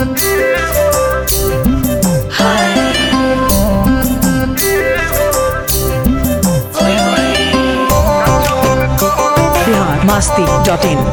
Bihar Masti dot in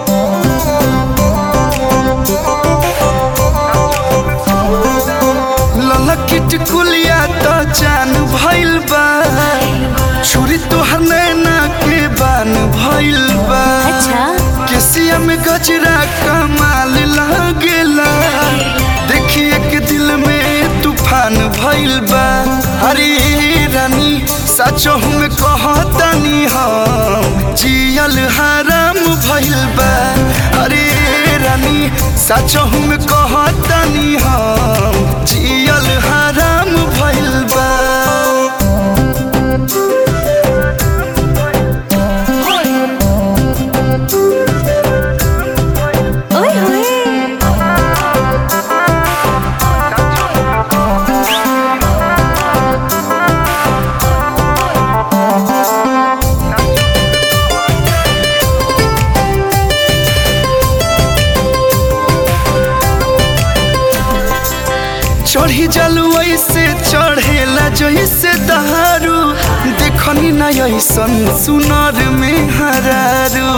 ललकिट कुलिया तो जान भइल बा छुरी तोहर नैना के बान भइल बा अच्छा केसिया में गजरा कमाल लागेला देखिए के दिल में तूफान भइल बा अरे रानी सचो हम कहतनी हम जियल हराम भइल बा अरे रानी सचो हम कहतनी हम जियल हराम भइल बा ओए होए चढ़ी जलू ऐसे चढ़ेला जैसे दहारू देखनी न ऐसन सुनर में हरारू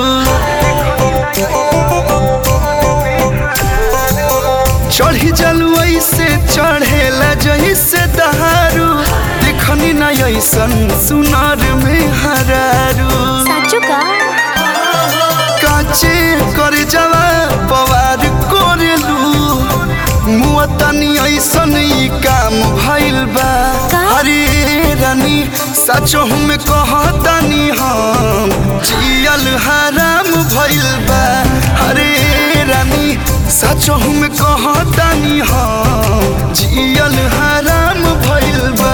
चढ़ी जलू ऐसे चढ़ेला जैसे दहारू देखनी न ऐसन सुनर में हरारू साचो का काचे कर जवा पवार कोरेलू मुआ तनी ऐसन ई काम भइल बा का? अरे रानी सचो हम कहतनी हम जियल हराम भइल बा अरे रानी सचो हम कहतनी हम जियल हराम भइल बा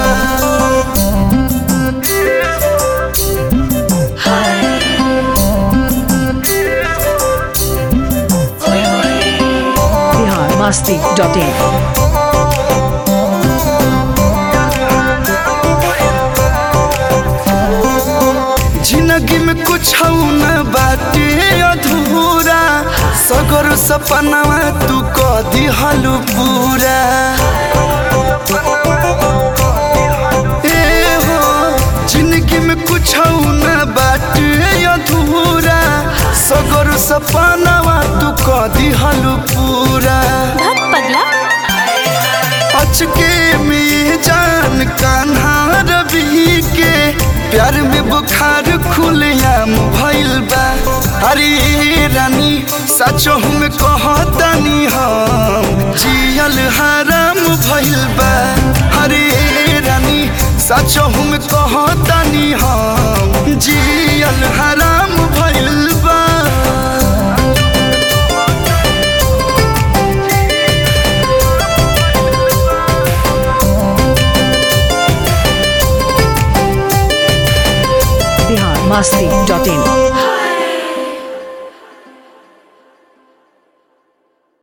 बिहार मस्ती डॉट इन जिंदगी में कुछ न बाटे अधूरा सगर सपनावा तू क दिहलु पूरा ए हो जिंदगी में कुछ न बाटे अधूरा सगर सपनावा तू क दिहलु पूरा भग पगला अचके में जान कान्हा रवि के प्यार में बुखार खुलेआम भइल बा अरे रानी सचो हम कहतनी हम जियल हराम भइल बा अरे रानी सचो हम कहतनी हम जियल हराम भइल बा बिहार मस्ती डॉट इन